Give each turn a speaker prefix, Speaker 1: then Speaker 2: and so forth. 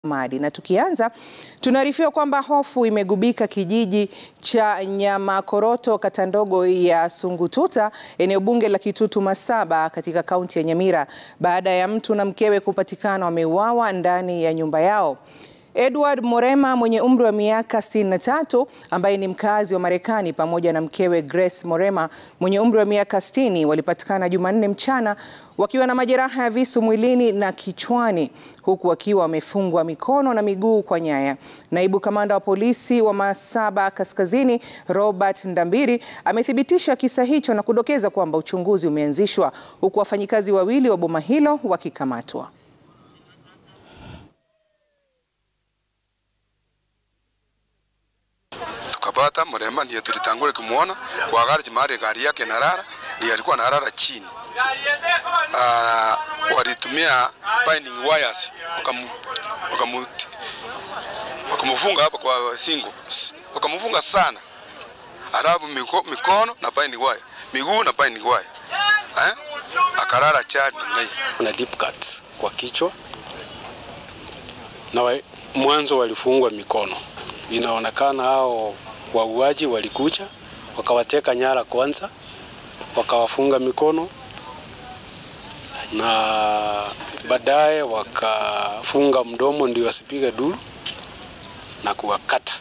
Speaker 1: Madi. Na tukianza tunaarifiwa kwamba hofu imegubika kijiji cha Nyamakoroto kata ndogo ya Sungututa eneo bunge la Kitutu Masaba katika kaunti ya Nyamira baada ya mtu na mkewe kupatikana wameuawa ndani ya nyumba yao. Edward Morema mwenye umri wa miaka 63 ambaye ni mkazi wa Marekani pamoja na mkewe Grace Morema mwenye umri wa miaka 60 walipatikana Jumanne mchana wakiwa na majeraha ya visu mwilini na kichwani huku wakiwa wamefungwa mikono na miguu kwa nyaya. Naibu kamanda wa polisi wa Masaba Kaskazini Robert Ndambiri amethibitisha kisa hicho na kudokeza kwamba uchunguzi umeanzishwa huku wafanyikazi wawili wa boma hilo wakikamatwa.
Speaker 2: Tukapata Morema ndiye tulitangule kumuona kwa gari mahali gari yake narara, ndiye alikuwa narara chini. Uh, walitumia binding wires wakamu wakamu wakamfunga hapa kwa singo, wakamfunga sana, alafu miko, mikono na binding wire, miguu na binding wire eh, akarara chini namna hiyo.
Speaker 3: na deep cut kwa kichwa na wa, mwanzo walifungwa mikono. Inaonekana hao wauaji walikuja wakawateka nyara kwanza, wakawafunga mikono na baadaye wakafunga mdomo ndio wasipige duru na kuwakata